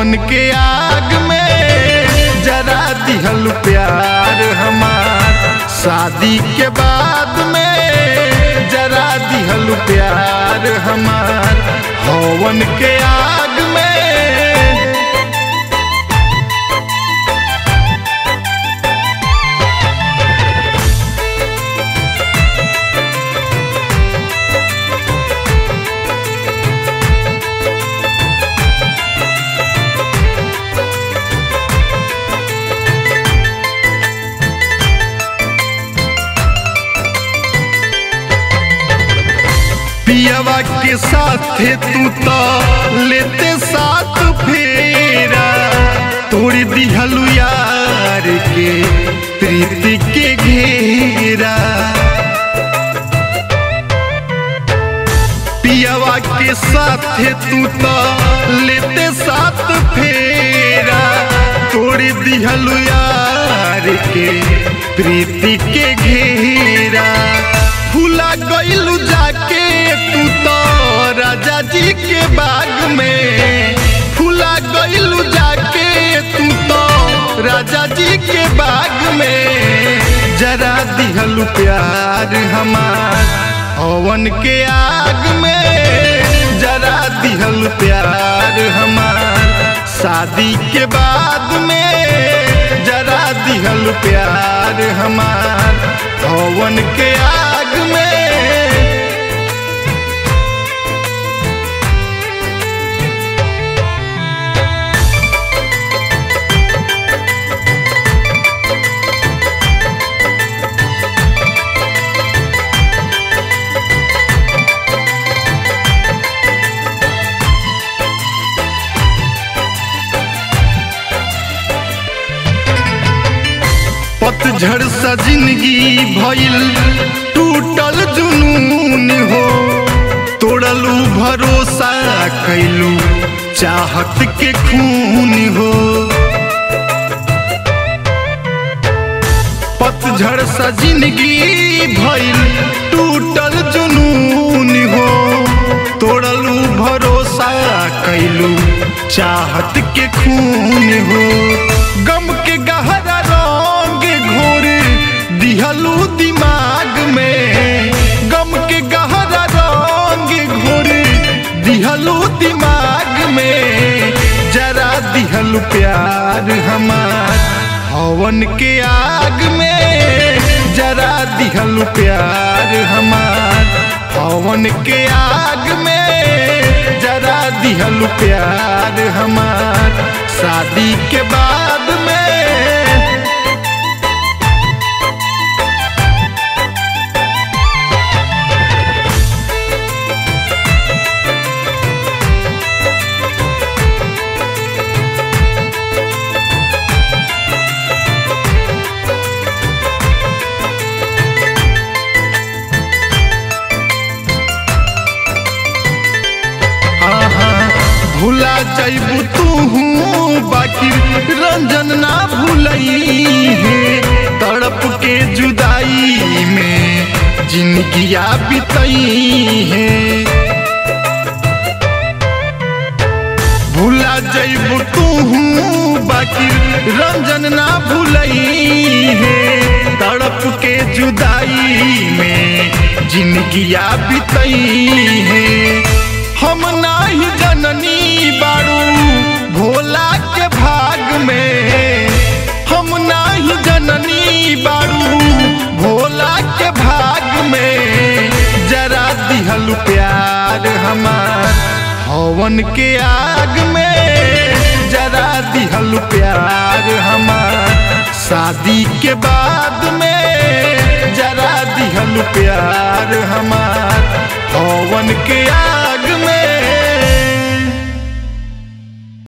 हवन के आग में जरा दिहल प्यार हमार शादी के बाद में जरा दिहल प्यार हमार हवन के आग में पियवा के साथे तू तो लेते साथ फेरा तोड़ दिहलु यार के प्रीति के घेरा पियवा के साथे तू तो लेते साथ फेरा तोड़ दिहलु यार के प्रीति के घेरा फूला गईलू जाके तू तो राजा जी के बाग में फूला गईलू जाके तू तो राजा जी के बाग में जरा दिहलू प्यार हमार हवन के आग में जरा दिहल प्यार हमार शादी के बाद में जरा दिहल प्यार हमार हवन के आग में पतझड़ सा जिंदगी भइल टूटल जुनून हो तोड़लू भरोसा कैलू चाहत के खून हो पतझड़ सा जिंदगी भइल टूटल जुनून हो तोड़लू भरोसा कैलू चाहत के खून हो गम के गहरा रंग घोर दिहलू दिमाग में गम के गहरा रंग घोर दिहलू दिमाग में जरा दिहलू प्यार हमार हवन के आग में जरा दिहलू प्यार हमार हवन के आग में जरा दिहलू प्यार हमार शादी के बाद में भूला जैबू तू बाकी रंजन ना भूलई है तड़प के जुदाई में जिंदगिया बितई है भूला जैबू तू बाकी रंजन ना भूलई है तड़प के जुदाई में जिंदगिया बितई है हम नाही जननी बारू भोला के भाग में हम नाही जननी बारू भोला के भाग में जरा दिहल प्यार हमार हवन के आग में जरा दिहल प्यार हमार शादी के बाद में जरा दिहल प्यार हमार हवन के आग